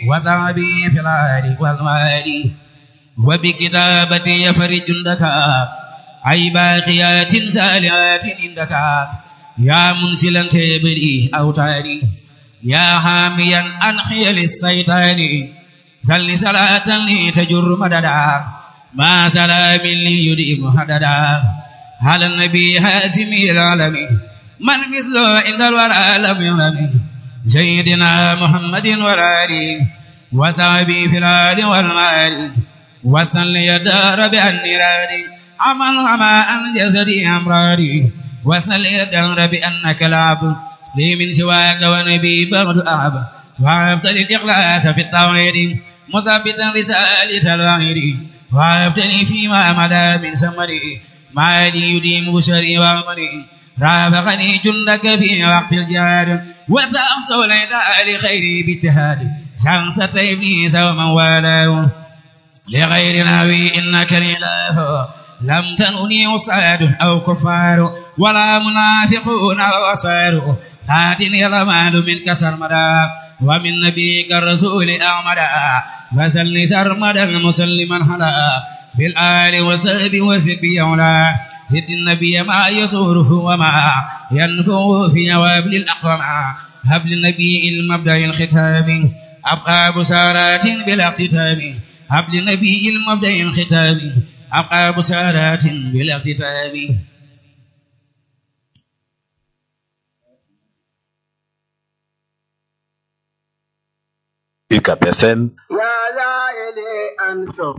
وزعبي في العالي والمالي وبكتابتي يفرج جندك أي باقيات سالعات عندك يا منسلا تبري أوتاري يا حاميا أنخي للسيطان سل صلاة لي تجر مددا ما سلام لي يديم هددا على النبي هازم العالمين من مثله عند الورى لم يرم سيدنا محمد والآل وصحبه في الآل والمال وصل يدار بالنيران عمل وما عن جسدي أمراري وصل يدار بأنك العبد لي من سواك ونبي بعد أعب وأفضل الإخلاص في التوحيد مثبتا رسالة الوحيد وأبتلي فيما مدى من سمري ما لي يديم بشري وأمري رافقني جندك في وقت الجهاد وسأمس ليلى لخيري باجتهاد شمسة إبليس ومن والاه لغير ناوي إنك لله لم تنني وصاد أو كفار ولا منافقون أو أصار فاتني الأمان من كسر مدى ومن نبيك الرسول أعمدا فسل سرمدا مسلما هلا بالآل وسب وسب يولا هد النبي ما يصوره وما ينفو في جواب الأقوم هب للنبي المبدأ الختام أبقى بسارات بلا اقتتاب هب للنبي المبدأ الختام أبقى بسارات بلا اقتتاب UCAP FM يا لائلي أنصف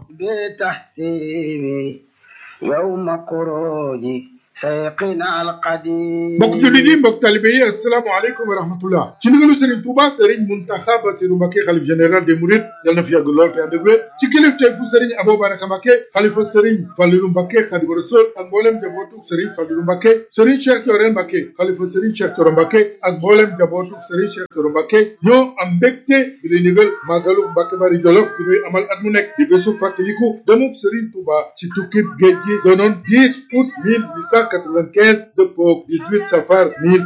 بتحسيني يوم خروجي سيقنا القديم mbokk jullit yi mbokk talibe yi asalaamaaleykum wa rahmatullah ci ndigalu Serigne Touba Serigne Mountakha Bassirou Mbacké xalif général des Mourides yal na fi yàgg lool te ànd ak wér ci kilifteef fu Serigne Abou Baraka Mbacké xalifa Serigne Fallilou Mbacké Khadimu Rasul ak mboolem jabootuk Serigne Fallilou Mbacké Serigne Cheikh Thioro Mbacké xalifa Serigne Cheikh Thioro Mbacké ak mboolem jabootuk Serigne Cheikh Thioro Mbacké ñoo am mbégte di lay ndigal màggalu Mbacké Bari Jolof gi ñuy amal at mu nekk di bésu fàttaliku demub Serigne Touba ci tukkib géej gi doonoon 10 août 1895 dëppoog 18 safar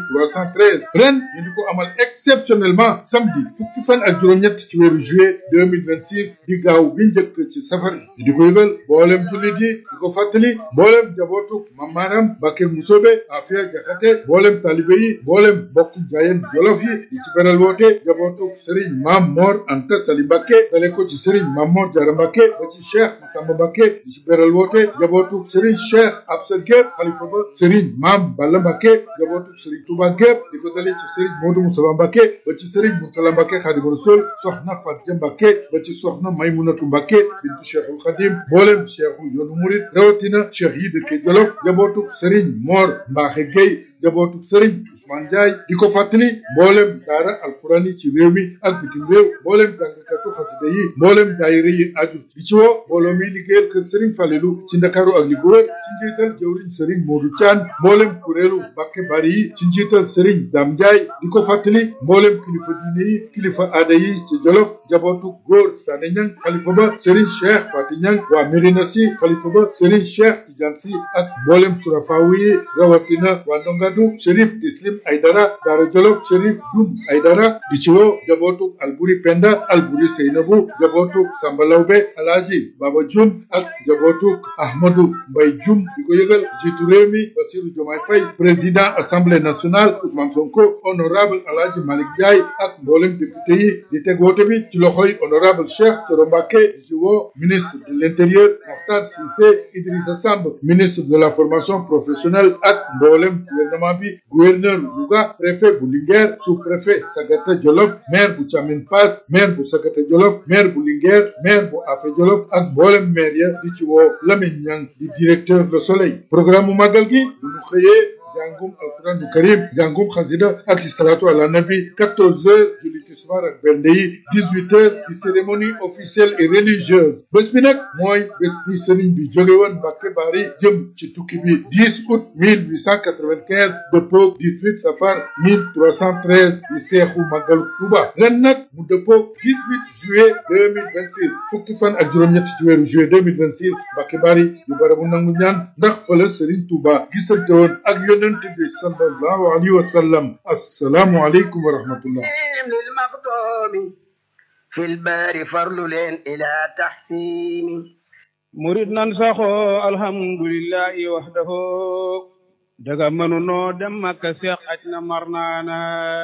1313 ren ñu di ko amal exceptionnellement samedi fukki fan ak juróom-ñett ci weeru juillet 2026 di gaaw bi njëkk ci safar bi di ko yëgal mboolem jullit yi di ko fàttali mboolem jabootuk mam maanaam Bakir Musobe Afia Jaxate mboolem talibe yi mboolem bokk jaayeen jolof yi di ci beral woote jabootuk Serigne Mam Mor Anta Sali Mbacké dale ko ci Serigne Mam Mor Jara Mbacké ba ci Cheikh Massamba Mbacké di ci beral woote jabootuk Serigne Cheikh Absa Gueye xalifa ba Serigne Mam Balla Mbacké jabootuk Serigne Touba gépp di ko dale ci Serigne Modou Moussa Mbacké ba ci Serigne Mourtala Mbacké Khadimu Rasul soxna Fatia Mbacké ba ci soxna Maymunatu Mbacké bintu Cheikhul Khadim mboolem Cheikhu yoonu murid rawatina Cheikh yi dëkke Jolof jabootuk Serigne Mor Mbaxe Gueye jabootuk Serigne Ousmane Ndiaye di ko fàttali mboolem daara alquran yi ci réew mi ak bitim réew mboolem jàngkatu xasida yi mboolem daayira yi aju di ci woo mbooloo mi liggéeyal kër Serigne Falelu ci Ndakaaru ak li ko wër ci njiital jëwriñ Serigne Modou Thian mboolem kuréelu Mbacké Bari yi ci njiital Serigne Dame Ndiaye di ko fàttali mboolem kilifa diine yi kilifa aada yi ci Jolof jabootu góor Sané Niang xalifa ba Serigne Cheikh Fati Niang waa Mérina Sy xalifa ba Serigne Cheikh Tidiane Sy ak mboolem surafaawu yi rawatina waa Ndongadu Chérif Tislim Aydara Daara Jolof Chérif Dum Aydara di ci woo jabootu Alburi Penda Alburi Seynabu jabootu Samba Lawbe Alaaji Baba Jum ak jabootu Ahmadou Mbay Jum di ko yëgal jiitu réew mi Bassirou Diomaye Faye président assemblée nationale Ousmane Sonko honorable Alaaji Malick Ndiaye ak mboolem député yi di teg woote bi ci loxoy honorable Cheikh Thioro Mbacké di ci woo ministre de l'intérieur Mokhtar Cissé Idrissa Samb ministre de la formation professionnelle ak mboolem gouvernement bi gouverneur Louga préfet bu Linguère sous-préfet Sagata Jolof maire bu Thiamine Pass maire bu Sagata Jolof maire bu Linguère maire bu Afé Jolof ak mboolem maire ya di ci woo Lamine Niang di directeur Le Soleil programme mu màggal gi bu ñu xëyee jàngum alquran du karim jàngum xasida ak salatu ala nabi 14 heures julli tisbaar ak bernde yi 18 heures di cérémonie officielle et religieuse bés bi nag mooy bés bi sëriñ bi jóge woon Mbacké Bari jëm ci tukki bi 10 août 1895 dëppoog 18 safar 1313 di seexu màggalu Tuuba ren nag mu dëppoog 18 juillet 2026 fukki fan ak juróom-ñett ci weeru juillet 2026 Mbacké Bari di barabu nangu ñaan ndax fa la sëriñ Tuuba gisante woon ak yónne yonent bi sallallahu alayhi wa sallam assalaamu aleykum wa rahmatullah للمقدوم في البار فرل إلى تحسين murit nan saxoo alhamdulillahi wahdahu daga mënunoo dem makka seex aj na mar naana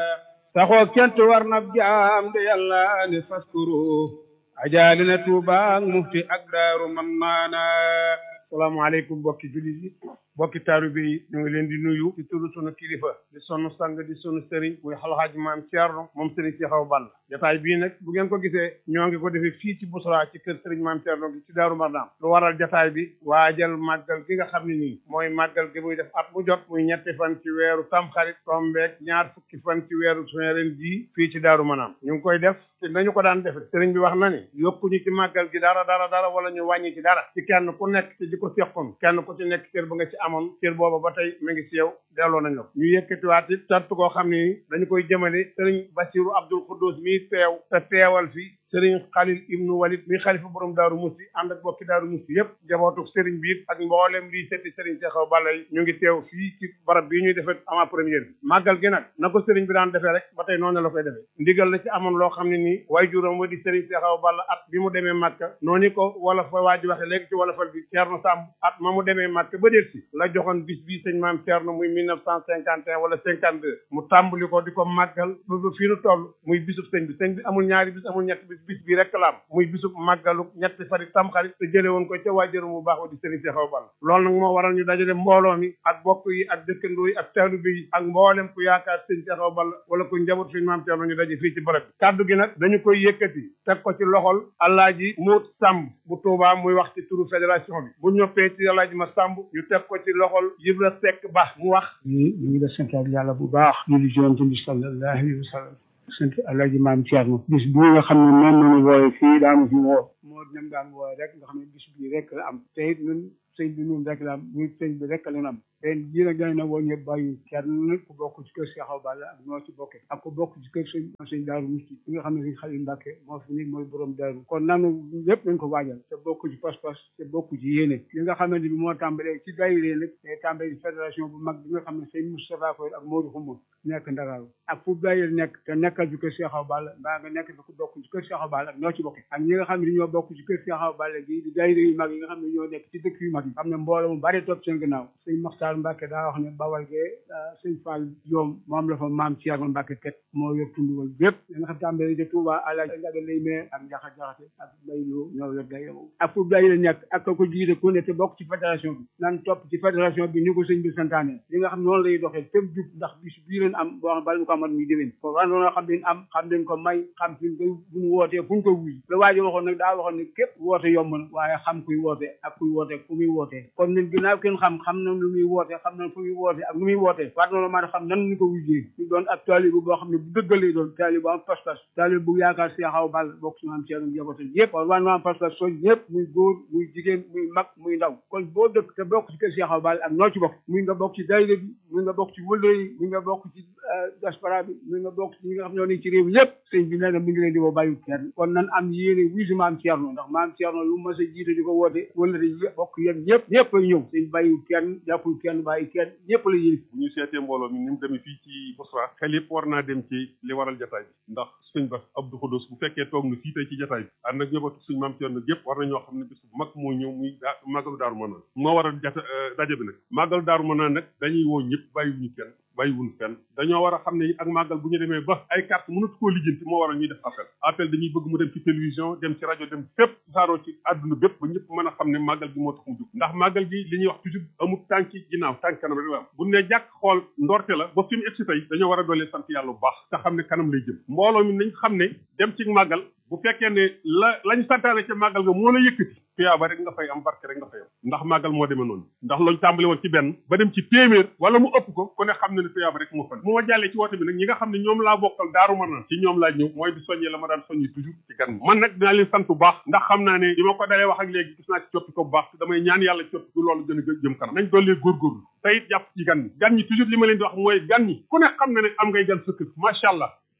saxoo kent war na jaam de yàlla ne faskuru ajaali na tuuba ak mufti ak daaru man naana salaamaaleykum mbokki jullit yi mbokki taalibe yi ñu ngi leen di nuyu ci turu sunu kilifa di sunu sang di sunu sëriñ muy alxaaji maam Thierno moom sëriñ si xaw ball jotaay bii nag bu ngeen ko gisee ñoo ngi ko defee fii ci Bousra ci kër sëriñ maam Thierno gi ci Daaru Marnaan lu waral jotaay bi waajal màggal gi nga xam ne nii mooy màggal gi muy def at mu jot muy ñetti fan ci weeru tamxarit tombeek ñaar fukki fan ci weeru suñu ren jii fii ci Daaru Marnaan ñu ngi koy def te nañu ko daan defe sëriñ bi wax na ni yokkuñu ci màggal gi dara dara dara wala ñu wàññi ci dara ci kenn ku nekk ci di ko seqoon kenn ku ci nekk cër ba nga ci amoon cër booba ba tey mi ngi ci yow delloo nañ la ko ñu yëkkatiwaat it sant koo xam ne dañu koy jëmale sëriñ Basiru Abdul Xuddus mi teew te teewal fi sëriñ Xalil ibnu Walid mi xalifa borom Daaru Musti ànd ak bokki Daaru Musti yëpp jabootu sëriñ bi it ak mboolem lii setti sëriñ Seexaw Balla yi ñu ngi teew fii ci barab bii ñuy defee avant première bi màggal gi nag na ko sëriñ bi daan defee rek ba tey noonu la koy defee ndigal la ci amoon loo xam ne nii waaye juróom wa di sëriñ Seexaw Balla at bi mu demee Màkka noonu ko wala fa waa ji waxe léegi ci wala fal bi Ceerno Sàmb at ma mu demee Màkka ba déet si la joxoon bis bii sëñ maam Ceerno muy mille neuf cent cinquante et un wala cinquante deux mu tàmbali ko di ko màggal ba ba fii nu toll muy bisub sëñ bi sëñ bi amul ñaari bis amul ñetti bis bis bi rek la am muy bisub màggalu ñetti fari tamxarit te jële woon ko ca waajuram bu baax wa di sëriñ Seexaw Balla loolu nag moo waral ñu dajale mbooloo mi ak bokk yi ak dëkkandoo yi ak taalibe yi ak mboolem ku yaakaar sëñ Seexaw Balla wala ku njaboot suñu maam Ceerno ñu daje fii ci barab bi kàddu gi nag dañu koy yëkkati teg ko ci loxol Alaaji Muut Sàmb bu Tuubaa muy wax ci turu fédération bi bu ñoppee ci Alaaji ma Sàmb ñu teg ko ci loxol Ibra Sekk Ba mu wax ñu ñu ngi la santaat yàlla bu baax ñu di jonte bi sallallahu alayhi wa sallam sant alaaji maam Thierno bis bii nga xam ne moom nañu wooye fii daanu fi woo moo dem daan wooye rek nga xam ne bis bii rek la am te it ñun sëñ bi ñun rek la am ñun sëñ bi rek la am ren jii nag dañ na woo ñëpp bàyyi kenn ku bokk ci kër Seexaw Balla ak ñoo ci bokke ak ku bokk ci kër sëñ sëñ Daaru Musti bi nga xam ne sëñ Xalil Mbàkke moo fi ni mooy borom daaru kon nanu lépp nañ ko waajal te bokk ci pas-pas te bokk ci yéene li nga xamante bi moo tàmbalee ci daayira nag te tàmbalee fédération bu mag bi nga xam ne sëñ Moustapha Koy ak Modou Xumba nekk Ndakaaru ak fu daayira nekk te nekkal ci kër Seexaw Balla mbaa nga nekk fi ku bokk ci kër Seexaw Balla ak ñoo ci bokke ak ñi nga xam ne ñoo bokk ci kër Seexaw Balla gi di daayira yu mag yi nga xam ne ñoo nekk ci dëkk yu mag yi xam ne mbooloo mu bari topp seen gannaaw sëñ Maxtaar Mbàkke daa wax ne bawal gee sëñ Fall Joom moom la fa maam Thierno Mbacke ket moo yor tunduwal bépp da nga xam tàmbali de Touba àla njaga lay mee ak njaxa jaxate ak bayloo ñoo yor day ak fu day la nekk ak ko jiite ku ne te bokk ci fédération bi nan topp ci fédération bi ni ko sëñ bi santaane li nga xam noonu lay doxee fépp jub ndax bis bii leen am boo xam bala ñu ko amat muy déwén ko wan noonu xam leen am xam leen ko may xam fi ko buñu wootee fu ñu ko wuy la waaji waxoon nag daa waxoon ne képp woote yomb na waaye xam kuy woote ak kuy woote fu muy wootee kon ñun ginnaaw kenn xam xam na lu muy woote xam na fu muy woote ak nu muy wootee war na maa xam nan ñu ko wujjee ñu doon ak taalibu boo xam ne bu dëggalee doon taalibu am pas-pas taalibu bu yaakaar Seexaw Balla bokk ci maam Thierno njabootam yëpp kon war na am pas-pas soo ñëpp muy góor muy jigéen muy mag muy ndaw kon boo dëkk te bokk ci kër Seexaw Balla ak noo ci bokk muy nga bokk ci daayira bi muy nga bokk ci wëllëre yi muy nga bokk ci diaspora bi muy nga bokk ci ñi nga xam ñoo nekk ci réew ñëpp sëñ bi nee na mi ngi leen di woo bàyyi kenn kon nan am yéene wuy si maam Thierno ndax maam Thierno lu mas a jiite di ko woote wëllëre yi bokk yéen ñëpp ñëpp ay ñëw sëñ bàyyi kenn jàppul kenn bàyyi kenn ñëpp la yéen bu ñu seetee mbooloo mi ni mu demee fii ci Bousra xel yëpp war naa dem ci li waral jataay bi ndax suñ bas Abdou Khoudous bu fekkee toog na fii tey ci jataay bi ànd ak ñëbatu suñ maam Thierno gépp war na ñoo xam ne bis bu mag moo ñëw muy daa màggalu daaru manaan moo waral jata daje bi nag màggalu daaru manaan nag dañuy woo ñëpp bàyyiwuñu kenn bàyyiwuñu fenn dañoo war a xam ne ak màggal bu ñu demee ba ay carte mënatu koo lijjanti moo waral ñuy def appel appel dañuy bëgg mu dem ci télévision dem ci rajo dem fépp saaroo ci àdduna bépp ba ñëpp mën a xam ne màggal gi moo tax mu jóg ndax màggal gi li ñuy wax toujours amul tànki ginnaaw tànk kanam rek la am bu ne jàkk xool ndorte la ba fi mu egsi tey dañoo war a doolee sant yàlla bu baax te xam ne kanam lay jëm mbooloo mi nañ xam ne dem ci màggal bu fekkee ne la lañ santaane ca màggal nga moo la yëkkati tuyaaba rek nga fay am barke rek nga fay am ndax màggal moo demee noonu ndax lañ tàmbali woon ci benn ba dem ci téeméer wala mu ëpp ko ku ne xam ne ne tuyaaba rek moo fa ne mu ma jàllee ci woote bi nag ñi nga xam ne ñoom laa bokkal daaru ma naan ci ñoom laa ñëw mooy di soññee la ma daan soññi toujours ci gan man nag dinaa leen sant bu baax ndax xam naa ne bi ma ko dalee wax ak léegi gis naa ci coppi ko bu baax te damay ñaan yàlla coppi ko loolu gën a jëm kanam nañ dollee góorgóorlu te it jàpp ci gan ñi gan ñi toujours li ma leen di wax mooy gan ñi ku ne xam na ne am ngay gan sa kër macha allah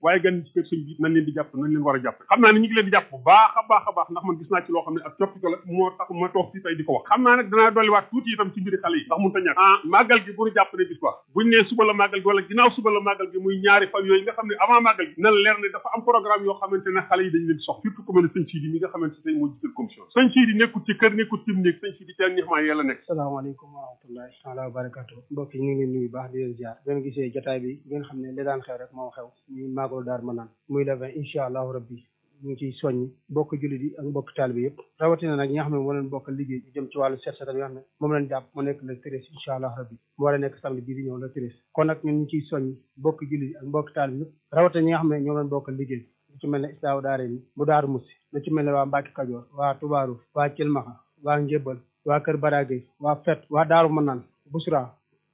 waaye gan ñi ci kër sëñ bi nañ leen di jàpp nañ leen war a jàpp xam naa ne ñu ngi leen di jàpp bu baax a baax a baax ndax man gis naa ci loo xam ne ak coppite la moo tax ma toog fii tey di ko wax xam naa nag danaa dolliwaat tuuti itam ci mbiri xale yi ndax mun ta ñàkk ah màggal gi bu ñu jàpp ne bis ba buñ nee suba la màggal gi wala ginnaaw suba la màggal gi muy ñaari fan yooyu nga xam ne avant màggal gi na la leer ne dafa am programme yoo xamante ne xale yi dañ leen sox surtout ku mel ne sëñ Sidi mi nga xamante ne moo jiital commission sëñ Sidi nekkul ci kër nekkul ci néeg sëñ Sidi teel ñaxmaa yàlla nekk salaamaaleykum wa rahmatullahi taala wa barakatu mbokk yi ñu ngi leen nuyu baax di leen ziar ngeen gisee jotaay bi ngeen xam ne li daan xew rek moo xew muy màggalu daar ma naan muy le vingt incha allahu rabbi ñu ngi ciy soññ bokk jullit yi ak mbokk taalibe yëpp rawatina nag ñi nga xam ne moo leen bokk liggéey ñu jëm ci wàllu set setal yi nga xam ne moom leen jàpp mu nekk le treize incha allah rabbi mu war a nekk samedi bii di ñëw le treize kon nag ñun ñu ciy soññ bokk jullit yi ak mbokk taalibe yëpp rawatina ñi nga xam ne ñoom leen bokk liggéey lu ci mel ne islaaw daare ni bu daaru musi lu ci mel ne waa Mbàkke Kajoor waa Tubaaru waa Cilmaxa waa Njëbbal waa Kër Barage waa Fet waa Daaru Manaan Busra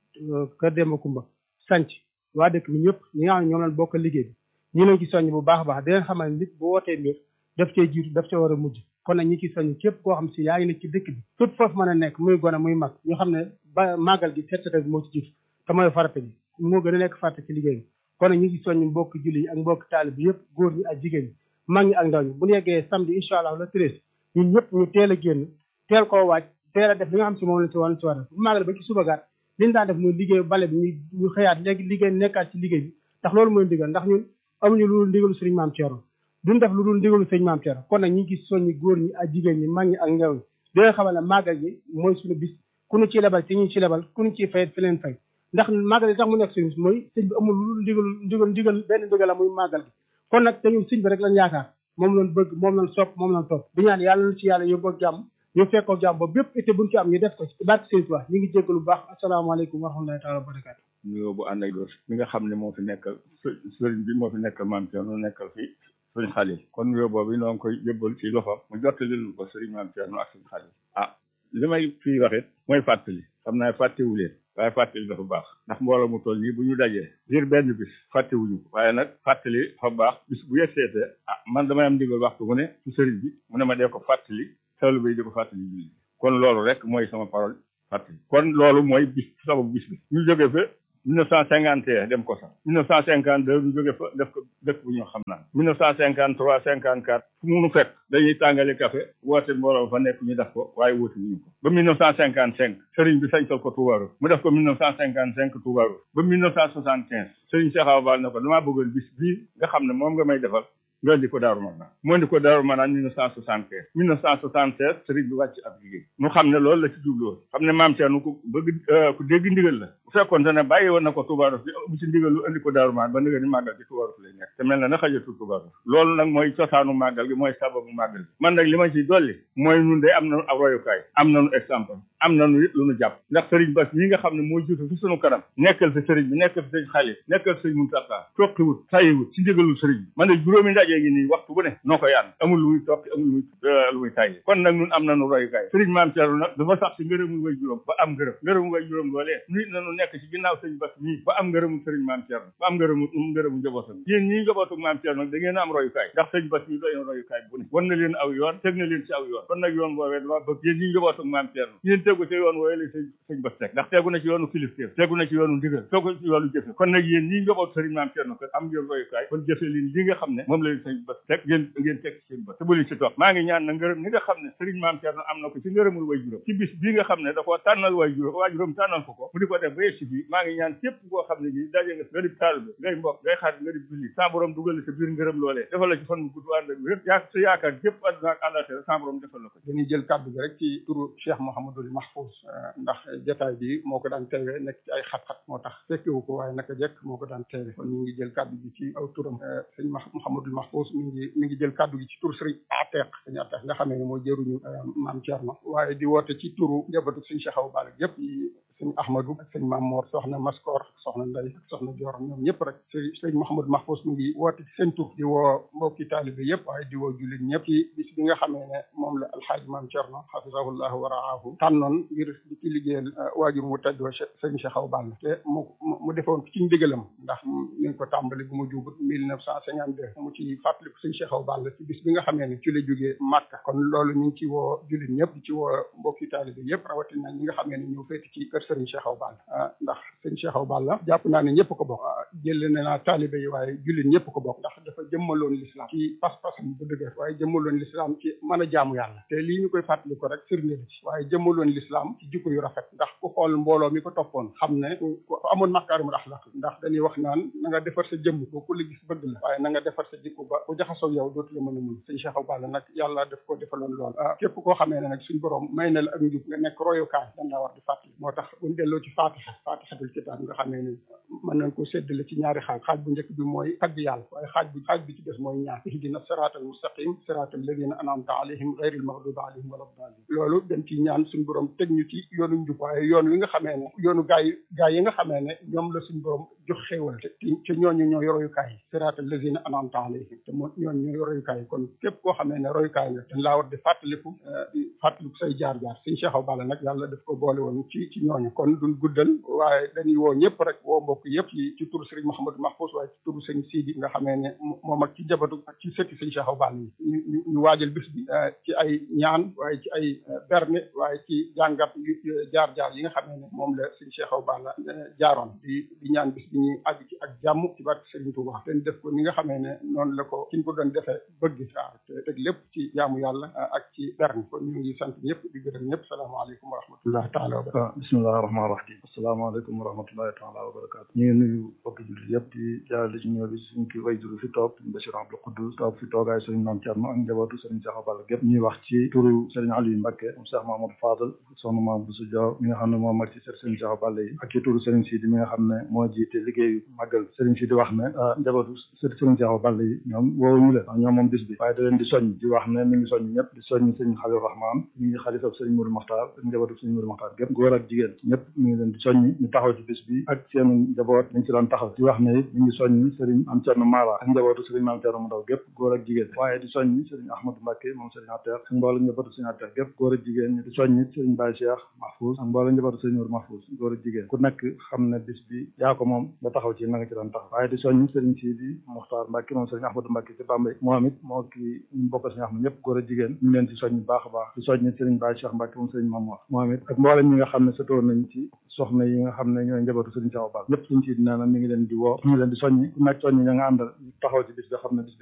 Kër Demba Kumba sanc waa dëkk bi ñëpp ñi nga xam ne ñoom leen bokk liggéey bi ñu leen ci soññ bu baax a baax di leen xamal nit bu wootee mbir daf cee jiitu daf cee war a mujj kon nag ñi ci soññ képp koo xam si yaa ngi nekk ci dëkk bi fépp foofu mën a nekk muy gone muy mag ñu xam ne ba màggal gi set setal bi moo ci jiitu te mooy farata bi moo gën a nekk farata ci liggéey bi kon nag ñu ngi soññ mbokk julli yi ak mbokk taalib bi yëpp góor ñi ak jigéen ñi mag ñi ak ndaw ñi bu ñu yeggee samedi incha allah le treize ñun ñëpp ñu teel a génn teel koo waaj teel a def li nga xam si moom la si war si war a def bu màggal ba ci suba gaat li ñu daan def muy liggéey bale bi ñu ñu xëyaat léegi liggéey nekkaat ci liggéey bi ndax loolu mooy ndigal ndax ñun amuñu lu dul ndigalu sëriñ maam Thierno duñ def lu dul ndigalu sëriñ maam Thierno kon nag ñu ngi soññi góor ñi ak jigéen ñi mag ñi ak ndaw ñi di leen xamal ne màggal gi mooy suñu bis ku ñu ci lebal ci ñu ci lebal ku ñu ciy fayet fi leen fay ndax màggal gi tax mu nekk suñu bis mooy sëñ bi amul lu dul ndigalu ndigal ndigal benn ndigal la muy màggal gi kon nag te ñun sëñ bi rek lañ yaakaar moom lañ bëgg moom lañ sopp moom lañ topp di ñaan yàlla na ci yàlla yóbboo jàmm ñu fekkoo jàmm ba bépp été buñ ci am ñu def ko ci barke sëñ Tuubaa ñu ngi jéggalu bu baax asalaamaaleykum wa rahmatullahi taala wa barakaatu nuyoo bu ànd ak doos mi nga xam ne moo fi nekkal sëriñ bi moo fi nekkal maam Thierno nekkal fi sëriñ Xalil kon nuyoo boobu noo ngi koy yëbbal ci loxoom mu jottalil ko sëriñ maam Thierno ak sëriñ Xalil ah li may fii waxit mooy fàttali xam naa fàttewu leen waaye fàttali dafa baax ndax mbooloo mu toll nii bu ñu dajee ngir benn bis fàttewuñu ko waaye nag fàttali dafa baax bis bu yegseete ah man damay am ndigal waxtu mu ne ci sëriñ bi mu ne ma dee ko fàttali xelu bi di ko fàttali julli kon loolu rek mooy sama parole fàttali kon loolu mooy bis sababu bis bi ñu jóge fa mille neuf cent cinquante et un dem ko sax mille neuf cent cinquante deux ñu jóge fa def ko dëkk bu ñu xam naan mille neuf cent cinquante trois cinquante quatre fu munu fekk dañuy tàngali café woote mbooloo fa nekk ñu def ko waaye woote wuñu ko ba mille neuf cent cinquante cinq sëriñ bi sañtal ko Toubarou mu def ko mille neuf cent cinquante cinq Toubarou ba mille neuf cent soixante quinze sëriñ Cheikh Awa Bal ne ko damaa bëggoon bis bii nga xam ne moom nga may defal nga indi ko Daaru Manaan mu indi ko Daaru Manaan mille neuf cent soixante quinze mille neuf cent soixante seize sëriñ bi wàcc ab liggéey mu xam ne loolu la ci jubloon xam ne maam Thierno ku bëgg ku dégg ndigal la bu fekkoon ne bàyyi woon na ko Touba Rose bu ci ndigal lu indi ko Daaru Manaan ba ndigal ni màggal gi Touba Rose lay nekk te mel na na xajatul Touba Rose loolu nag mooy cosaanu màggal gi mooy sababu màggal gi man nag li ma ci dolli mooy nun de am nañu ab royukaay am nañu exemple am nañu it lu nu jàpp ndax sëriñ Bass ñi nga xam ne moo jiitu fi sunu kanam nekkal fi sëriñ bi nekkal fi sëriñ Xalil nekkal fi sëriñ Muntaxa toqiwut tayiwut ci ndigalul sëriñ bi man de juróomi ndaje gi nii waxtu bu ne noo ko yaan amul lu muy toqi amul lu muy lu muy tayyi kon nag nun am nañu royukaay sëriñ maam Thierno nag dafa sax si ngërëmu way juróom ba am ngërëm ngërëmu way juróom loolee nit nañu nekk ci ginnaaw sëriñ Bass ñii ba am ngërëmu sëriñ maam Thierno ba am ngërëmu ngërëmu njabootam yéen ñii njabootu maam Thierno nag da ngeen a am royukaay ndax sëriñ Bass ñi doy na royukaay bu ne wan na leen aw yoon teg na leen ci aw yoon kon nag yoon boobee dama bëgg yéen ñii njabootu maam Thierno yéen tegu ci yoon wooye la sëñ sëñ Bass teg ndax tegu na ci yoonu kilifteef tegu na ci yoonu ndigal tegu ci yoonu jëfe kon nag yéen ñii njabootu sëriñ maam Thierno kat am ngeen royukaay kon jëfe leen li nga xam ne moom la leen sëñ Bass teg ngeen ngeen teg ci sëñ Bass te bu leen ci toog maa ngi ñaan na ngërëm ni nga xam ne sëriñ maam Thierno am na ko ci ngërëmul way juróom ci bis bii nga xam ne da koo tànnal way juróom waa juróom tànnal ko ko mu di ko def ba yegg si fii maa ngi ñaan képp koo xam ne bii daje nga nga di taalibe ngay mbokk ngay xarit nga di julli sa borom dugal la sa biir ngërëm loolee defal la ci fan bu gudd ànd ak wér yaa sa yaakaar képp àdduna ak àllaxira sa borom defal la ko dañuy jël kàddu gi rek ci turu Cheikh Mouhamadul Mahfouz ndax jotaay bi moo ko daan teewe nekk ci ay xat-xat moo tax fekkewu ko waaye naka jekk moo ko daan teewe kon ñu ngi jël kàddu gi ci aw turam sëñ Mouhamadul Mahfouz mi ngi mi ngi jël kàddu gi ci tur sëriñ Ateq sëñ Ateq nga xamee ne moo jëruñu maam Thierno waaye di woote ci turu njabootu sëñ Cheikh Awa Balla yëpp sëñ Ahmadou ak sëñ Maam Mor soxna Maskor soxna Ndey ak soxna Dior ñoom ñëpp rek sëñ sëñ Mouhamadou Mahfouz mi ngi woote ci seen tur di woo mbokki taalibe yëpp waaye di woo jullit ñëpp ci bis bi nga xamee ne moom la alxaaji Maam Thierno xafisahullahu wa raahu tànnoon ngir di ci liggéeyal waajur mu tedd wa sëñ Cheikh Awa Balla te mu mu defoon ko ci ndigalam ndax ñu ngi ko tàmbali bu mu jubut mille neuf cent cinquante deux mu ci fàttaliku sëñ Cheikh Awa Balla ci bis bi nga xamee ne ci la jógee Màkka kon loolu ñu ngi ci woo jullit ñëpp di ci woo mbokki taalibe yëpp rawatina ñi nga xamee ne ñoo féeti ci kër sëriñ Cheikh Awa Balla ndax sëriñ Cheikh Awa Balla jàpp naa ne ñëpp ko bokk jël ne naa taalibe yi waaye jullit ñëpp ko bokk ndax dafa jëmmaloon l'islam ci pas-pasam bu dëgër waaye jëmmaloon l'islam ci mën a jaamu yàlla te lii ñu koy fàttali ko rek firnde la ci waaye jëmmaloon l'islam ci jikko yu rafet ndax ku xool mbooloo mi ko toppoon xam ne ku amoon makaarimul axlaq ndax dañuy wax naan na nga defar sa jëmm ba ku la gis bëgg la waaye na nga defar sa jikko ba ku jaxasoo yow dootu la mën a mun sëñ Cheikh Awa Balla nag yàlla daf ko defaloon lool képp koo xamee ne nag suñ borom may na la ak njub nga nekk royukaay dañ laa war di fàttali moo tax buñ delloo ci faatixa faatixatul kitaab nga xamee ne mën nañ ko séddale ci ñaari xaaj xaaj bu njëkk bi mooy tagg yàlla waaye xaaj bu xaaj bi ci des mooy ñaan ihdina siraatal mustaqim siraatal ladina anamta alayhim gayril maghdubi alayhim wala daalin loolu dem ci ñaan suñ borom teg ñu ci yoonu njub waaye yoon wi nga xamee ne yoonu gaay yi gaay yi nga xamee ne ñoom la suñ borom jox xéewal te te ñooñu ñoo royukaay yi siraatal ladina anamta alayhim te moo ñooñu ñoo royukaay yi kon képp koo xamee ne royukaay nga dañ laa war di fàttaliku di fàttaliku say jaar-jaar sëñ Cheikh Awa Balla nag yàlla daf ko boole woon ci ci ñooñu kon duñ guddal waaye dañuy woo ñëpp rek woo mbokk yëpp ci ci turu Serigne Mouhamadou Mahfous waaye ci turu sëñ Sidi nga xamee ne moom ak ci jabatu ak ci sëtti sëñ Cheikh Awa Balla yi ñu ñu waajal bis bi ci ay ñaan waaye ci ay berne waaye ci jàngat jaar-jaar yi nga xamee ne moom la sëñ Cheikh Awa Balla jaaroon di di ñaan bis bi ñuy àgg ci ak jàmm ci barke Serigne Touba te def ko ni nga xamee ne noonu la ko ki ñu ko doon defee bëgg waaw te teg lépp ci jaamu yàlla ak ci berne kon ñu ngi sant ñëpp di gërëm ñëpp salaamaaleykum wa rahmatullahi taala wa barakatu bismillahi rahmaani rahim asalaamaaleykum wa rahmatullahi taala wa barakatu ñu ngi nuyu bokki jullit yëpp di jaarale ci ñëw bi suñ ki way juru fi toog suñ Bachir Abdou Koudous toog fi toogaay sëriñ Mame Thierno ak njabootu sëriñ Cheikh Awa Balla gépp ñuy wax ci turu sëriñ Aliou Mbacké moom Cheikh Mahamadou Fadal soxna Mame Bousso Diaw mi nga xam ne moo mag ci sëriñ Cheikh Awa Balla yi ak ci turu sëriñ Sidi mi nga xam ne moo jiite liggéeyu màggal sëriñ Sidi wax ne njabootu sëriñ Cheikh Awa Balla yi ñoom woowuñu leen ñoom moom bis bi waaye da leen di soññ di wax ne mi ngi soññ ñëpp di soññ sëriñ Khalil Rahman mi ngi xalifa sëriñ Mourou Makhtar ak njabootu sëriñ Mourou Makhtar gépp góor ak jigéen ñëpp mi ngi leen di soññ ñu taxaw ci bis bi ak seen njaboot ñu ci doon taxaw di wax ne it mi ngi soññ sëriñ am Thierno Mara ak njabootu sëriñ Mame Thierno mu ndaw gépp góor ak jigéen waaye di soññ sëriñ Ahmadou Mbacké moom sëriñ Atter ak mboolem njabootu sëriñ Atter gépp góor ak jigéen ñu di soññ sëriñ Baye Cheikh Mahfouz ak mboolem njabootu sëriñ Mourou Mahfouz góor ak jigéen ku nekk xam ne bis bi yaa ko moom nga taxaw ci na nga ci doon taxaw waaye di soññ sëriñ Sidi Muxtaar Mbacké moom sëriñ Ahmadou Mbacké ci Bambey moom it moo ki ñu bokk sëriñ Ahmad ñëpp góor ak jigéen ñu leen ci soññ bu baax a baax di soññ sëriñ Baye Cheikh Mbacké moom sëriñ Mamour moom it ak mboolem ñi nga xam ne sëtoon nañ ci soxna yi nga xam ne ñooy njabootu sëriñ Cheikh Awa Balla ñëpp suñ ci nee na mi ngi leen di woo mi ngi leen di soññi ku nekk soññi ña nga àndal taxaw ci bis bi xam ne bis